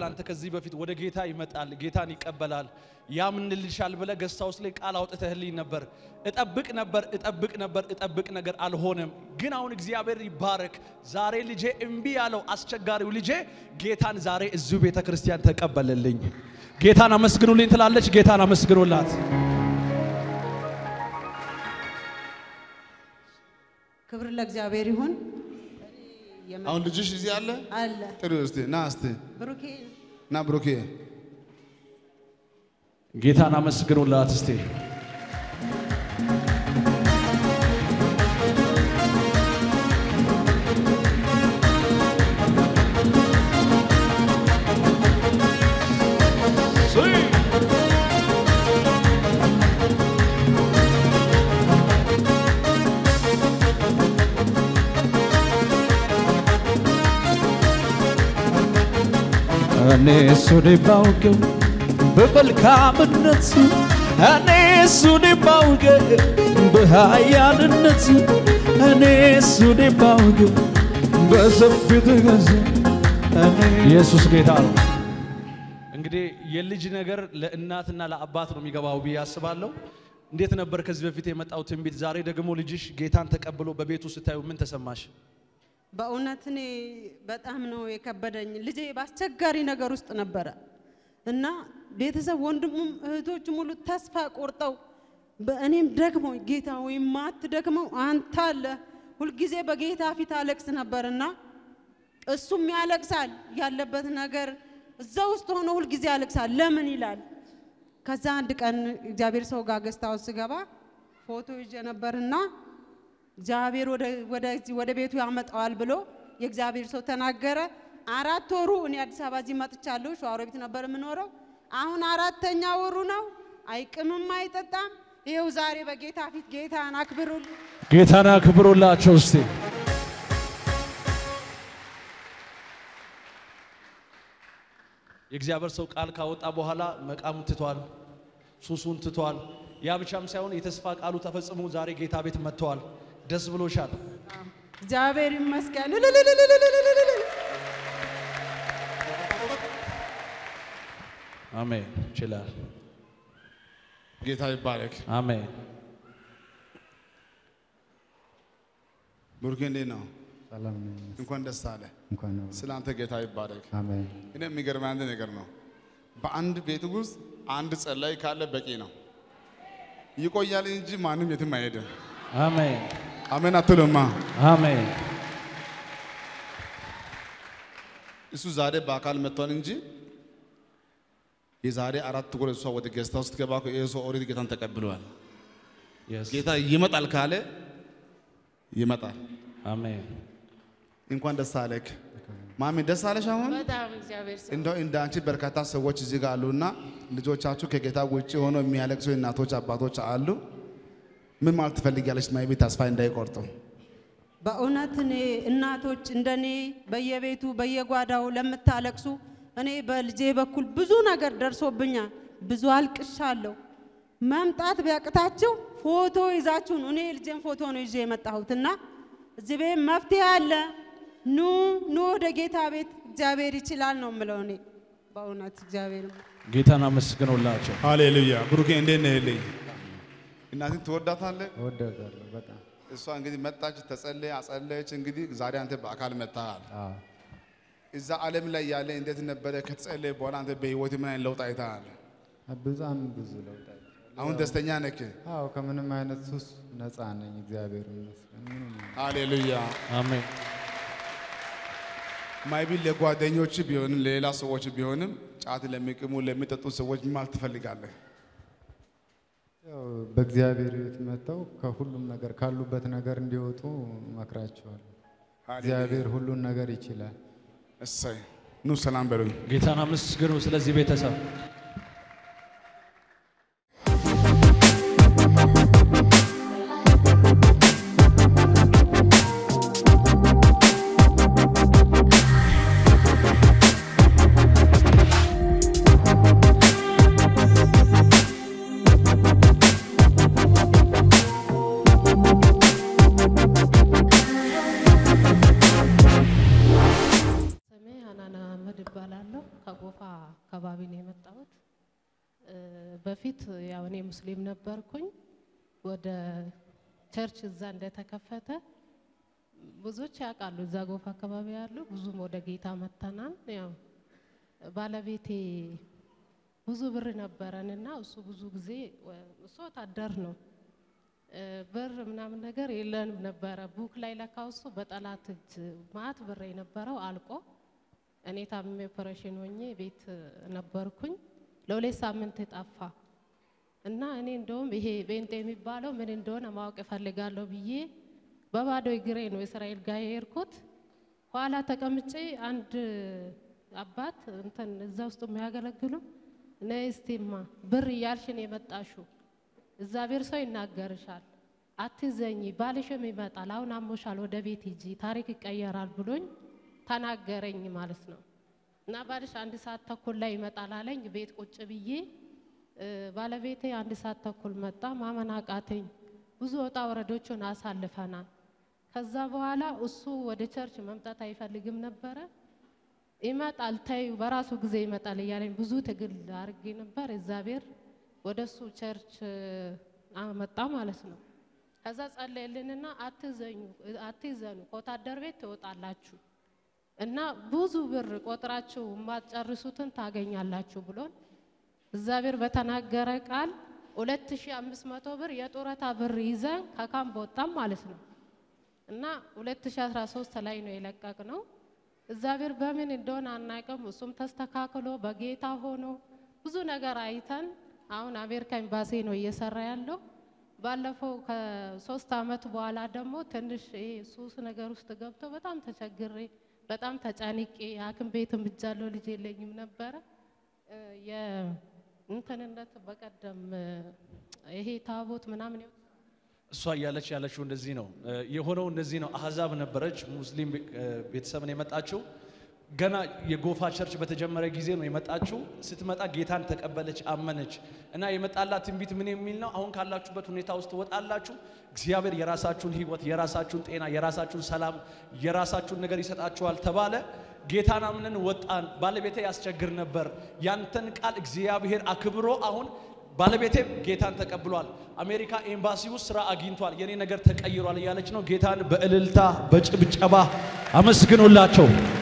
አንተ ከዚህ በፊት ወደ ጌታ ይመጣል፣ ጌታን ይቀበላል፣ ያምንልሻል ብለህ ገስት ሃውስ ላይ ቃል አውጥተህልኝ ነበር። እጠብቅ ነበር እጠብቅ ነበር እጠብቅ ነገር አልሆነም። ግን አሁን እግዚአብሔር ይባረክ። ዛሬ ልጄ እምቢ ያለው አስቸጋሪው ልጄ ጌታን ዛሬ እዚሁ ቤተ ክርስቲያን ተቀበለልኝ። ጌታን አመስግኑልኝ ትላለች። ጌታን አመስግኑላት። ክብር ለእግዚአብሔር ይሁን። አሁን ልጅሽ እዚህ አለ አለ ጥሪ እስቲ ና እስቲ ብሩኬ ና ብሩኬ ጌታን አመስግኑላት እስቲ። እኔ እሱን ባውቀው በመልካምነት እኔ እሱን ባውቀው በኃያልነት እኔ እሱን ባውቀው በሰፊው ትገዛ እኔ ኢየሱስ ጌታ ነው። እንግዲህ የልጅ ነገር ለእናትና ለአባት ነው የሚገባው ብዬ አስባለሁ። እንዴት ነበር ከዚህ በፊት የመጣው ትንቢት? ዛሬ ደግሞ ልጅሽ ጌታን ተቀብሎ በቤቱ ስታዩ ምን ተሰማሽ? በእውነት እኔ በጣም ነው የከበደኝ። ልጄ በአስቸጋሪ ነገር ውስጥ ነበረ እና ቤተሰብ ወንድሙም እህቶች ሙሉ ተስፋ ቆርጠው በእኔም ደግሞ ጌታ ወይም ማትደክመው አንተ አለ ሁልጊዜ በጌታ ፊት አለቅስ ነበርና እሱም ያለቅሳል ያለበት ነገር እዛ ውስጥ ሆኖ ሁልጊዜ ያለቅሳል። ለምን ይላል። ከዛ አንድ ቀን እግዚአብሔር ሰው ጋር ገስታው ስገባ ፎቶ ይዤ ነበርና እግዚአብሔር ወደ ወደዚህ ወደ ቤቱ ያመጣዋል ብሎ የእግዚአብሔር ሰው ተናገረ። አራት ወሩ እኔ አዲስ አበባ እዚህ መጥቻለሁ። ሸዋሮቢት ነበር የምኖረው። አሁን አራተኛ ወሩ ነው። አይቅምም፣ አይጠጣም። ይኸው ዛሬ በጌታ ፊት ጌታን አክብሩልኝ። ጌታን አክብሩላቸው እስቲ። የእግዚአብሔር ሰው ቃል ካወጣ በኋላ መቃሙን ትቷል፣ ሱሱን ትቷል። ያ ብቻም ሳይሆን የተስፋ ቃሉ ተፈጽሞ ዛሬ ጌታ ቤት መጥተዋል። ደስ ብሎሻል? እግዚአብሔር ይመስገን። እልልልልልልልልል። አሜን። ይችላል። ጌታ ይባረክ። አሜን። ብሩኬ እንዴት ነው? ሰላም ነኝ። እንኳን ደስ አለ። እንኳን ነው። ስለ አንተ ጌታ ይባረክ። አሜን። እኔ የሚገርም አንድ ነገር ነው። በአንድ ቤት ውስጥ አንድ ጸላይ ካለ በቂ ነው። ይቆያል እንጂ ማንም የትም አይሄድም። አሜን። አሜን አትሉማ? አሜን። እሱ ዛሬ በአካል መጥቷል እንጂ የዛሬ አራት ወር እሷ ወደ ጌስታ ውስጥ ገባ ይሄ ሰው ኦልሬዲ ጌታን ተቀብለዋል። Yes. ጌታ ይመጣል ካለ ይመጣል። አሜን። እንኳን ደስ አለክ ማሚ፣ ደስ አለሽ። አሁን በጣም እግዚአብሔር ሰው እንደው እንደ አንቺ በርካታ ሰዎች እዚህ ጋር አሉና ልጆቻችሁ ከጌታ ውጭ ሆነው የሚያለቅሱ እናቶች አባቶች አሉ። ምን ማለት ትፈልጊያለሽ? ማይቤ ተስፋ እንዳይቆርጡ በእውነት እኔ እናቶች እንደኔ በየቤቱ በየጓዳው ለምታለቅሱ እኔ በልጄ በኩል ብዙ ነገር ደርሶብኛል። ብዙ አልቅሻለሁ። መምጣት ቢያቅታችሁ ፎቶ ይዛችሁ ነው። እኔ ልጄን ፎቶ ነው ይዤ የመጣሁት እና እዚህ ቤት መፍትሄ አለ። ኑ ኑ ወደ ጌታ ቤት እግዚአብሔር ይችላል ነው የምለው እኔ በእውነት እግዚአብሔር ጌታን አመስግኑላቸው። ሃሌሉያ። ብሩኬ እንዴት ነህ? ልኝ እናትን ትወዳታለህ? እወዳታለሁ በጣም እሷ እንግዲህ መጣች፣ ተጸለየ፣ አጸለየች። እንግዲህ ዛሬ አንተ በአካል መጥተሃል። አዎ። እዛ ዓለም ላይ ያለ እንዴት ነበረ? ከተጸለየ በኋላ አንተ በህይወት ምን አይነት ለውጥ አይተሃል? በጣም ብዙ ለውጥ አይቻለሁ። አሁን ደስተኛ ነህ? አዎ ከምንም አይነት ሱስ ነፃ ነኝ። እግዚአብሔር ይመስገን። ምንም ሃሌሉያ። አሜን። ማይቢ ለጓደኞች ቢሆንም ለሌላ ሰዎች ቢሆንም ጫት ለሚቅሙ ለሚጠጡ ሰዎች ምን ማለት ትፈልጋለህ? ያው በእግዚአብሔር ቤት መጥተው ከሁሉም ነገር ካሉበት ነገር እንዲወጡ መክራቸዋለሁ። እግዚአብሔር ሁሉን ነገር ይችላል። እሰይ ኑ ሰላም በሉኝ። ጌታን አመስግኑ። ስለዚህ ቤተሰብ ስሜ ሀናን አህመድ እባላለሁ። ከጎፋ በፊት ያው እኔ ሙስሊም ነበርኩኝ። ወደ ቸርች እዛ እንደተከፈተ ብዙዎች ያውቃሉ፣ እዛ ጎፍ አካባቢ ያሉ ብዙም ወደ ጌታ መተናል። ያው ባለቤቴ ብዙ ብር ነበረን እና እሱ ብዙ ጊዜ እሱ ወታደር ነው እ ብር ምናምን ነገር የለንም ነበረ። ቡክ ላይ ለካው እሱ በጠላት እጅ ማት ብር የነበረው አልቆ እኔ ታምሜ ኦፐሬሽን ሆኜ ቤት ነበርኩኝ። ለሁለት ሳምንት ጠፋ እና እኔ እንደውም ይሄ ቤንጤ የሚባለው ምን እንደሆነ ማወቅ እፈልጋለሁ ብዬ በባዶ እግሬ ነው እስራኤል ጋር የሄድኩት። ኋላ ተቀምጬ አንድ አባት እንትን እዛ ውስጥ የሚያገለግሉ ነይ እስቲማ ብር እያልሽን የመጣሽው እግዚአብሔር ሰው ይናገርሻል፣ አትዘኝ፣ ባልሽም ይመጣል፣ አሁን አሞሻል፣ ወደ ቤት ሂጂ፣ ታሪክ ይቀየራል ብሎኝ ተናገረኝ ማለት ነው። እና ባልሽ አንድ ሰዓት ተኩል ላይ ይመጣል አለኝ። ቤት ቁጭ ብዬ እ ባለቤቴ አንድ ሰዓት ተኩል መጣ። ማመን አቃተኝ። ብዙ ወጣ ወረዶችን አሳልፈናል። ከዛ በኋላ እሱ ወደ ቸርች መምጣት አይፈልግም ነበረ። ይመጣል ተይው፣ በራሱ ጊዜ ይመጣል እያለኝ ብዙ ትግል አድርጌ ነበር። እግዚአብሔር ወደ እሱ ቸርች አመጣ ማለት ነው። ከዛ ጸለየልንና አትዘኙ፣ አትዘኑ ከወታደር ቤት ትወጣላችሁ እና ብዙ ብር ቆጥራችሁ የማትጨርሱትን ታገኛላችሁ ብሎን እግዚአብሔር በተናገረ ቃል 2500 ብር የጡረታ ብር ይዘን ከካምፕ ወጣም ማለት ነው። እና 2013 ላይ ነው የለቀቅ ነው። እግዚአብሔር በምን እንደሆነ አናውቅም። እሱም ተስተካክሎ በጌታ ሆኖ ብዙ ነገር አይተን አሁን አሜሪካ ኤምባሲ ነው እየሰራ ያለው። ባለፈው ከሶስት አመት በኋላ ደግሞ ትንሽ ይሄ ሱስ ነገር ውስጥ ገብቶ በጣም ተቸግሬ በጣም ተጨንቄ ሐኪም ቤትም እጃለሁ ልጅ የለኝም ነበረ እ የእንትንነት በቀደም እ ይሄ ታቦት ምናምን እሷ እያለች ያለችው እንደዚህ ነው እ የሆነው እንደዚህ ነው። አህዛብ ነበረች ሙስሊም እ ቤተሰብን የመጣችው ገና የጎፋ ቸርች በተጀመረ ጊዜ ነው የመጣችው። ስትመጣ ጌታን ተቀበለች፣ አመነች እና የመጣላት ትንቢት ምን የሚል ነው? አሁን ካላችሁበት ሁኔታ ውስጥ ትወጣላችሁ። እግዚአብሔር የራሳችሁን ሕይወት፣ የራሳችሁን ጤና፣ የራሳችሁን ሰላም፣ የራሳችሁን ነገር ይሰጣችኋል ተባለ። ጌታን አምነን ወጣን። ባለቤቴ ያስቸግር ነበር። ያንተን ቃል እግዚአብሔር አክብሮ አሁን ባለቤቴም ጌታን ተቀብሏል። አሜሪካ ኤምባሲ ውስጥ ስራ አግኝቷል። የኔ ነገር ተቀይሯል እያለች ነው። ጌታን በእልልታ በጭብጨባ አመስግኑላቸው።